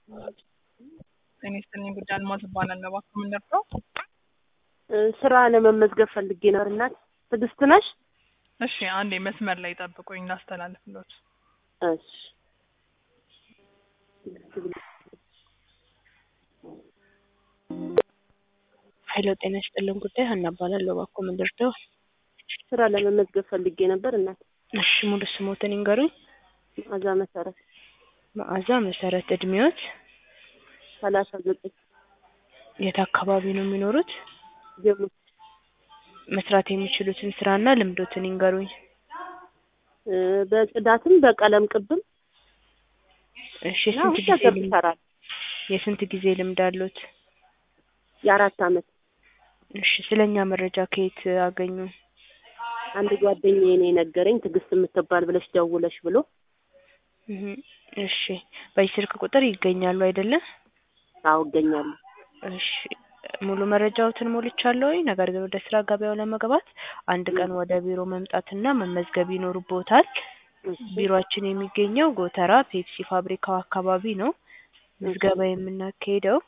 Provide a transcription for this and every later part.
ጤና ይስጥልኝ ጉዳይ አልማዝ እባላለሁ። እባክዎ ምን ልርዳው? ስራ ለመመዝገብ ፈልጌ ነበር። እናት ትዕግስት ነሽ? እሺ አንዴ መስመር ላይ ጠብቁኝ ላስተላልፍሎት። እሺ ሄሎ ጤና ይስጥልን ጉዳይ ሀና እባላለሁ። እባክዎ ምን ልርዳው? ስራ ለመመዝገብ ፈልጌ ነበር። እናት እሺ ሙሉ ስሞትን ይንገሩኝ። መዓዛ መሰረት መዓዛ መሰረት። እድሜዎት? ሰላሳ ዘጠኝ የት አካባቢ ነው የሚኖሩት? ጀሙ መስራት የሚችሉትን ስራና ልምዶትን ይንገሩኝ። እ በጽዳትም በቀለም ቅብም እሺ እና የስንት ሁሉ ጊዜ ነገር ልምድ ይሰራል። የስንት ጊዜ ልምድ አሉት? የአራት አመት እሺ ስለኛ መረጃ ከየት አገኙ? አንድ ጓደኛዬ ነው የነገረኝ ትዕግስት የምትባል ብለሽ ደውለሽ ብሎ እህ እሺ በዚህ ስልክ ቁጥር ይገኛሉ አይደለ? አዎ እገኛለሁ። እሺ ሙሉ መረጃዎትን ሞልቻለሁ። ነገር ግን ወደ ስራ ገበያው ለመግባት አንድ ቀን ወደ ቢሮ መምጣትና መመዝገብ ይኖርብዎታል። እሺ ቢሮአችን የሚገኘው ጎተራ ፔፕሲ ፋብሪካው አካባቢ ነው። ምዝገባ የምናካሂደው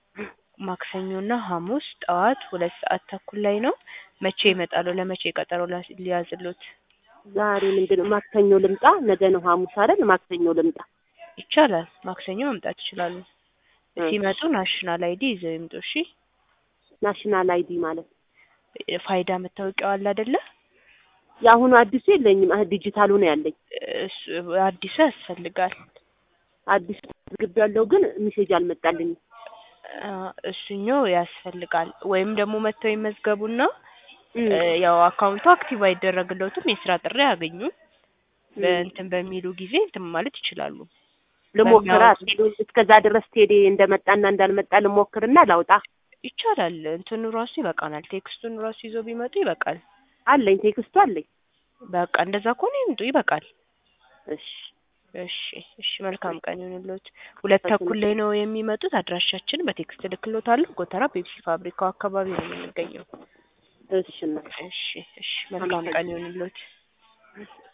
ማክሰኞና ሐሙስ ጠዋት ሁለት ሰዓት ተኩል ላይ ነው። መቼ ይመጣሉ? ለመቼ ቀጠሮ ላስ- ሊያዝልዎት? ዛሬ ምንድን ነው ማክሰኞ ልምጣ? ነገ ነው ሐሙስ አይደል? ማክሰኞ ልምጣ። ይቻላል። ማክሰኞ መምጣት ይችላሉ። እሺ። ሲመጡ ናሽናል አይዲ ይዘው ይምጡ። እሺ ናሽናል አይዲ ማለት ፋይዳ መታወቂያው አለ አይደለ? የአሁኑ አዲሱ የለኝም። አህ ዲጂታሉ ነው ያለኝ። እሱ አዲሱ ያስፈልጋል። አዲሱ ግብ ያለው ግን ሚሴጅ አልመጣልኝም። አ፣ እሱኛው ያስፈልጋል። ወይም ደግሞ መጥተው ይመዝገቡና እም፣ እ፣ ያው አካውንቱ አክቲቭ አይደረግለትም የስራ ጥሪ አያገኙም። በእንትን በሚሉ ጊዜ እንትን ማለት ይችላሉ። ልሞክራ በሚያወጡ- ቴሌ እስከዛ ድረስ ቴሌ እንደመጣና እንዳልመጣ ልሞክርና ላውጣ። ይቻላል። እንትኑ ራሱ ይበቃናል። ቴክስቱን ራሱ ይዘው ቢመጡ ይበቃል። አለኝ ቴክስቱ አለኝ። በቃ እንደዛ ከሆነ ይምጡ፣ ይበቃል። እሺ እሺ እሺ፣ መልካም ቀን ይሁንልዎት። ሁለት ተኩል ላይ ነው የሚመጡት። አድራሻችን በቴክስት እልክልዎታለሁ። ጎተራ ፔፕሲ ፋብሪካው አካባቢ ነው የምንገኘው። እሺ እናት እሺ እሺ፣ መልካም ቀን ይሁንልዎት።